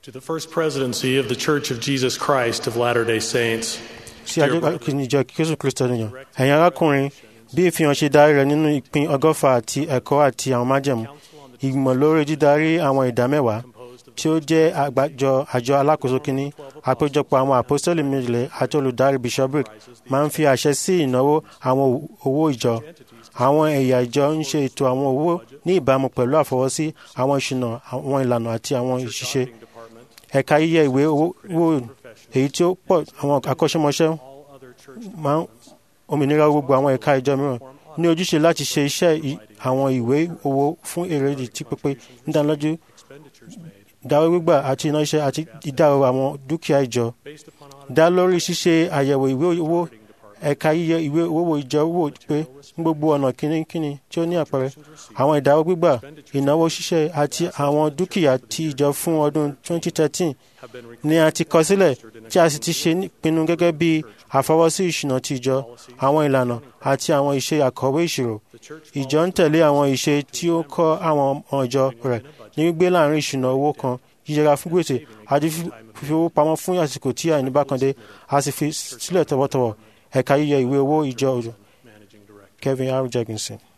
To the First Presidency of the Church of Jesus Christ of Latter day Saints, sí àjọ jésù kristo nìyàn ẹ̀yin arákùnrin bí ìfihàn ṣe darí rẹ̀ nínú ìpín ọgọ́fà àti ẹ̀kọ́ àti àwọn májẹ̀mú ìgbìmọ̀ lórí dídarí àwọn ìdá mẹ́wàá tí ó jẹ́ àgbájọ àjọ alákòóso kínní àpéjọpọ̀ àwọn àpọ́sítélì méjìlẹ̀ àti olùdarí bishopric máa ń fi àṣẹ sí ìnáwó àwọn owó ìjọ àwọn ẹ̀yà ìjọ ń ṣe ètò àwọn owó ní ìbámu pẹ̀lú àfọwọ́sí àwọn ìṣúná àwọn ìlànà àti àwọn ìṣiṣẹ́ ẹ̀ka yíyẹ ìwé owó wò èyí tí ó pọ̀ àwọn akọ́ṣẹ́mọṣẹ́ máa ń òmìnira gbogbo àwọn ẹ̀ka ìjọ mìíràn ní ojúṣe láti ṣe iṣẹ́ ì- àwọn ìwé owó fún èrèdí tí pípé nídánilójú ìdáwó gbígbà àti iná iṣẹ́ àti ìdáwó àwọn dúkìá ìjọ dá lórí ṣíṣe àyẹ̀wò ìwé owó ẹ̀ka yíyẹ ìwé owó ìjọ wò pé ní gbogbo ọ̀nà kínníkínní tí ó ní àpẹẹrẹ àwọn ìdáwó gbígbà ìnáwó ṣíṣe àti àwọn dúkìá ti ìjọ fún ọdún 2013 ni a ti kọ sílẹ̀ tí a sì ti ṣe ìpinnu gẹ́gẹ́ bí àfọwọ́sí ìṣúná ti ìjọ àwọn ìlànà àti àwọn ìṣe àkọ̀wé ìṣirò ìjọ ń tẹ̀lé àwọn ìṣe tí ó kọ́ àwọn ọmọ ìjọ rẹ̀ ní gbígbé láàrin ìṣúná owó kan yíyẹra fún gbèsè àti fífi owó pamọ́ fún àsìkò tí àìní bá kan dé a sì fi sílẹ̀ tọwọ́tọwọ́ ẹ̀ka yíyẹ ìwé owó ìjọ òjò Kevin R. Jackinson.